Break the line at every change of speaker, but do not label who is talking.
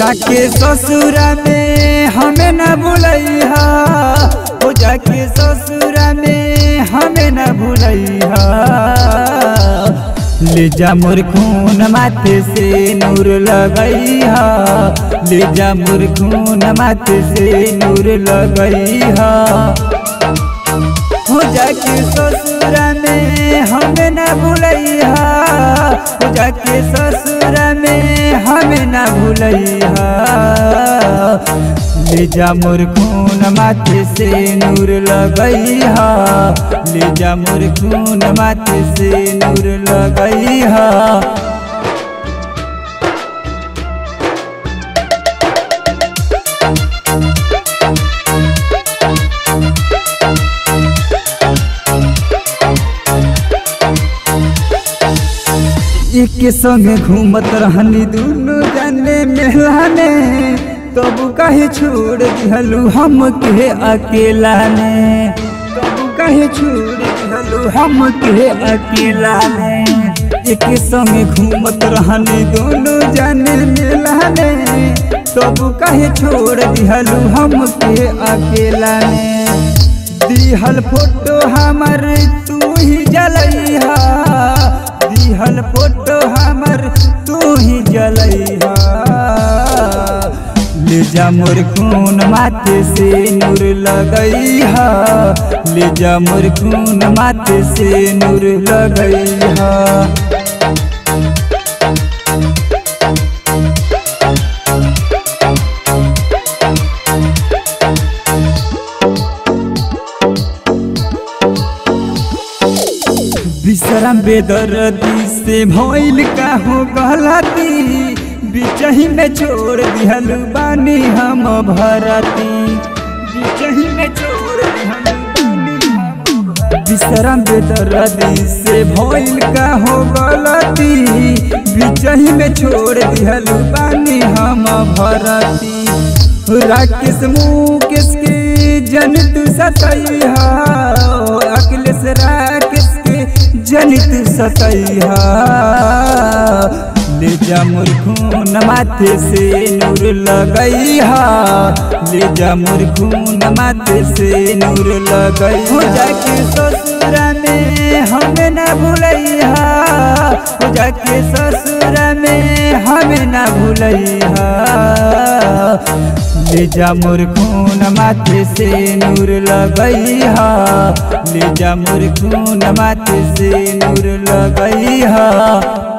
जाके ससुरा में हमें न भूलैहा हो जाके ससुरा में हमें न भूलैहा ले जा मोर खून माथे से नूर लगैहा ले जा मोर खून माथे से नूर लगैहा हो जाके ससुरा में हमें न भूलैहा हो जाके ससुरा में हमें न भूलैहा ले जा मोर खून माथे से नूर लगैहा ले जा मोर खून माथे से नूर लगैहा एक संगे घूमत रहनी दुनु जाने मेला में तब कहे छोड़ दिहलू हम के अकेला ने तब कहे छोड़ दिहलू हम के अकेला ने एक संगे घूमत रहनी दोनों जाने मेला में तब कहे छोड़ दिहलू हम के अकेला ने दिहल फोटो हमर तू ही जलैहा दिहल फोटो हमर तू ही जलैहा ले जा मोर खून माथे से नूर लगैहा ले जा मोर खून माथे से नूर लगैहा विश्राम बेदर्दी से भइल का हो गलती बिचही में छोड़ दिहल बानी हम भरती बिचही में छोड़ दिहल बानी हम भरती। विश्राम बेदर्दी से भइल का हो गलती बिचही में छोड़ दिहल बानी हम भरती राकेश मुकेश के जन तू सतैहा अखिलेश राकेश के जन तू सतैहा ले जा मोर खून माथे से नूर लगैहा ले जा मोर खून माथे से नूर लगई हो जाके ससुरा में हमें न भूलैहा हो जाके ससुरा में हमें न भूलैहा ले जा मोर खून माथे से नूर लगैहा ले जा मोर खून माथे से नूर लगैहा